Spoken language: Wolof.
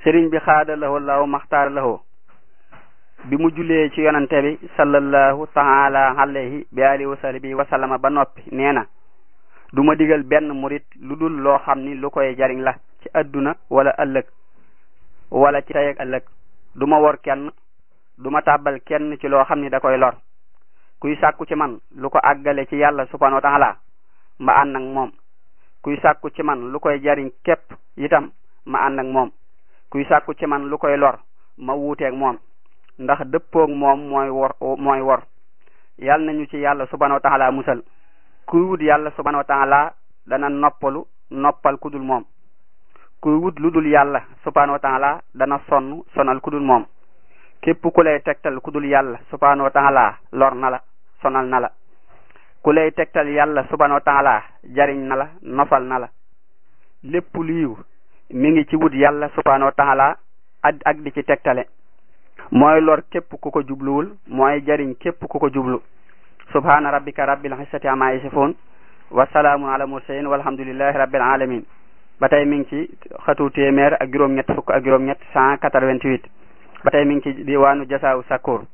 sëriñ bi xaada lahu law maxtaar lahu bi mu jullee ci yonante bi sallallahu taala alayhi bi alihi wa sahbihi wa sallama ba noppi nee na du ma digal benn murit lu dul loo xam ni lu koy jariñ la ci adduna wala ëllëg wala ci tey ak ëllëg du ma wor kenn du ma tàbbal kenn ci loo xam ni da koy lor kuy sàkku ci man lu ko àggale ci yàlla subhanahu wa taala ma ànd ak moom kuy sàkku ci man lu koy jariñ képp itam ma ànd ak moom kuy sàkku ci man lu koy lor ma wuuteeg moom ndax dëppoog moom mooy wor mooy wor yàlla nañu ci yàlla subhanahu wa taala musal kuy wut yàlla subhanahu wa taala dana noppalu noppal ku dul moom kuy wut lu dul yàlla subhanahu wa taala dana sonn sonal ku dul moom képp ku lay tegtal ku dul yàlla subhanahu wa taala lor na la sonal na la ku lay tegtal yàlla subhanahu wa taala jariñ na la nofal na la lépp liiw mi ngi ci wut yàlla subhanahu wa taala ak ak di ci tegtale mooy lor képp ku ko jubluwul mooy jariñ képp ku ko jublu subhana rabbika rabbil izzati amma yasifun wa salaamun ala mursalin walhamdulillahi rabbil alamin ba tey mi ngi ci xatu téeméer ak juróom-ñett fukk ak juróom-ñett cent quatre-vingt-huit ba tey mi ngi ci diwaanu jasaaw sakkoor